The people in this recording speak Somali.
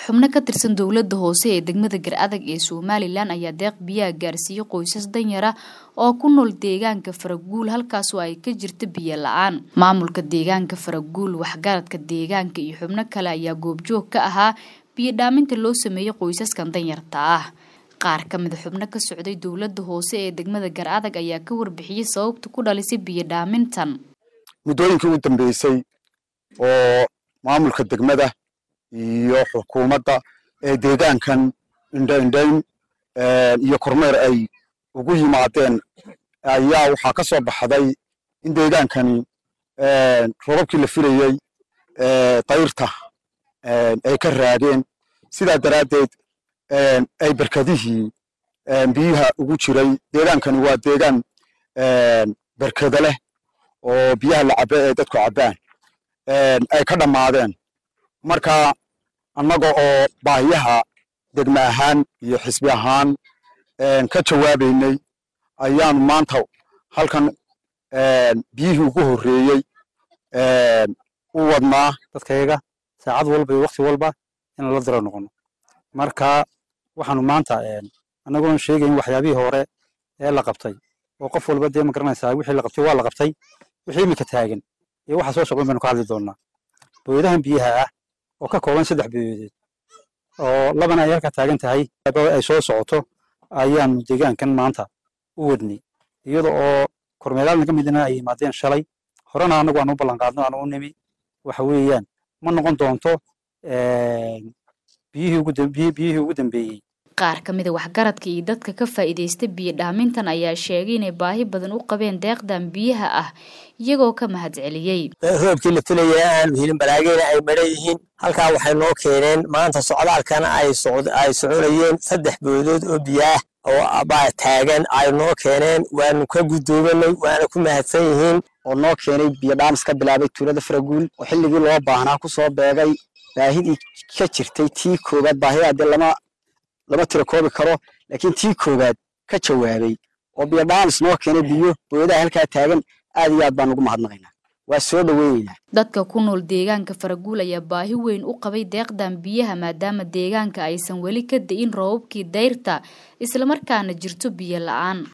xubno ka tirsan dowladda hoose ee degmada gar-adag ee somalilan ayaa deeq biyaha gaarsiiyey qoysas danyara oo ku nool deegaanka faraguul halkaasoo ay ka jirta biyo la-aan maamulka deegaanka faraguul waxgaradka deegaanka iyo xubno kale ayaa goobjoog ka ahaa biyo dhaaminta loo sameeyey qoysaskan danyarta ah qaar ka mida xubno ka socday dowladda hoose ee degmada gar-adag ayaa ka warbixiyey sababta ku dhalisay biyo dhaamintan muddooyinkii u dambeysay oo maamulka degmada iyo xukuumadda ee deegaankan indhaindhayn iyo kormeer ay ugu yimaadeen ayaa waxaa ka soo baxday in deegaankani robabkii la filayey dayrta ay ka raageen sidaa daraaddeed ay berkadihii biyaha ugu jiray deegaankani waa deegaan berkada leh oo biyaha la cabe ee dadku cabbaan ay ka dhammaadeen marka annaga oo baahiyaha degme ahaan iyo xisbi ahaan ka jawaabaynay ayaanu maanta halkan biyihii ugu horreeyey u wadnaa dadkayaga saacad walba iyo wakti walba in lala diro noqono marka waxaanu maanta annagoon sheegayn waxyaabihii hore ee la qabtay oo qof walba dee ma garanaysaa wixii la qabtay waa la qabtay wixii iminka taagan iyo waxa soo socdan baynu ka hadli doonaa booyadahan biyaha ah oo ka kooban saddex booyadeed oo labana ay halka taagan tahay ay soo socoto ayaanu deegaankan maanta u wadnay iyada oo kormeeraal naga midna ay yimaadeen shalay horena annagu aan u ballan qaadno aan u nimi waxa weeyaan ma noqon doonto biyihii ugu dambeeyey qaar ka mida waxgaradka iyo dadka ka faa'iidaysta biyo dhaamintan ayaa sheegay inay baahi badan u qabeen deeqdan biyaha ah iyagoo ka mahadceliyey roobkii la filayay aanu helin balaageyna ay madhan yihiin halkaa waxay noo keeneen maanta socdaalkana ay soconayeen saddex boodood oo biyaah oo baa taagan ay noo keeneen waanu ka guddoomanay waana ku mahadsan yihiin oo noo keenay biyo dhaamis ka bilaabay tuulada faraguul oo xilligii loo baahnaa ku soo beegay baahidii ka jirtay tii koowaad baahidaa dee lama lama tiro koobi karo laakiin tii koowaad ka jawaabay oo biyo dhaamis noo keenay biyo booyadaha halkaa taagan aad iyo aad baan ugu mahadnaqaynaa waa soo dhoweynaynaa dadka ku nool deegaanka faraguul ayaa baahi weyn u qabay deeqdan biyaha maadaama deegaanka aysan weli ka da-in roobabkii dayrta islamarkaana jirto biyo la-aan